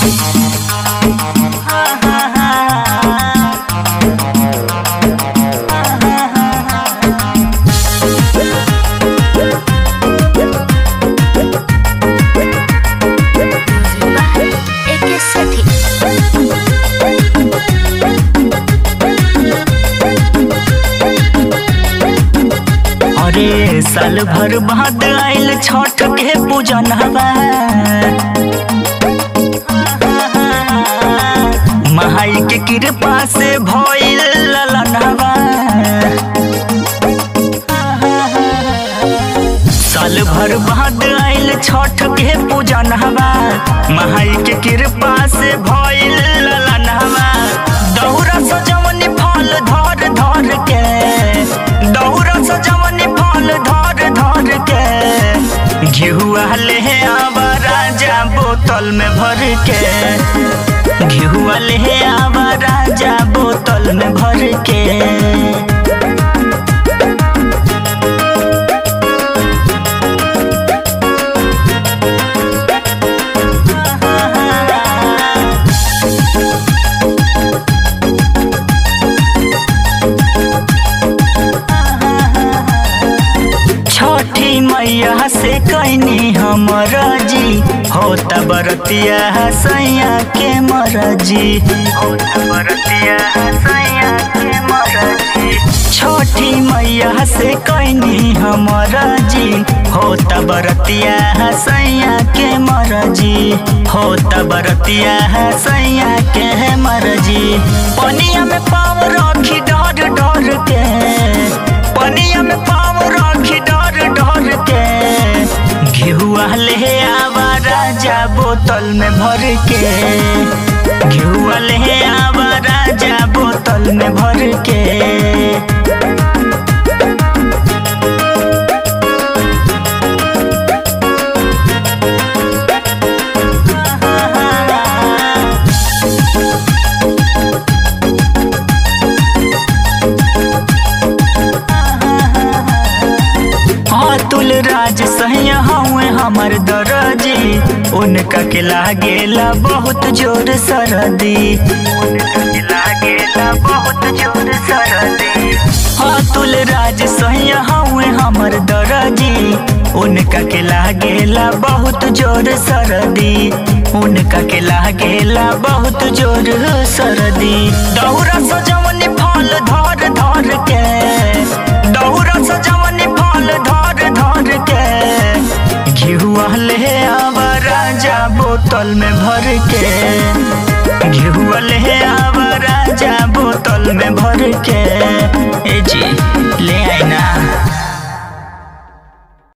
एके सठी अरे साल भर बाद आइल छठ के पूजन हवा महाई के कृपा से भइल ललन हवा साल भर बाद आइल छठ के पूजन हवा महाई के कृपा से भइल ललन हवा दौरा सजवनी फल धर धर के दौरा सजवनी फल धर धर के घिहुआ ले आवा राजा बोतल में भर के घिहुआ ले आवा राजा बोतल में भर के छठी मैया से कैनी हमर जी होता बरतिया सैया के मरजी होता बरतिया सैया के मरजी छठी मैया से कैनी हमर जी होता बरतिया सैया के मरजी होता बरतिया सैया के मरजी पनिया में पाव रखी डर डर के पनिया में पाव रखी डर डर के घिहुआ ले आवा राजा बोतल में भर के घिहुआ ले आवा राजा बोतल में भर के अतुल राज सहिया हवे हमर दरजी उनका के लागेला बहुत जोर सरदी उनका के लागेला बहुत जोर सरदी अतुल राज सहिया हवे हमर दरजी उनका के लागेला बहुत जोर सरदी उनका के लागेला बहुत जोर सरदी दौरा सजवनी फल धर धर के दौरा सजवनी फल धर धर के घिहुआ ले आवा राजा बोतल में भर के घिहुआ ले आवा राजा बोतल में भर के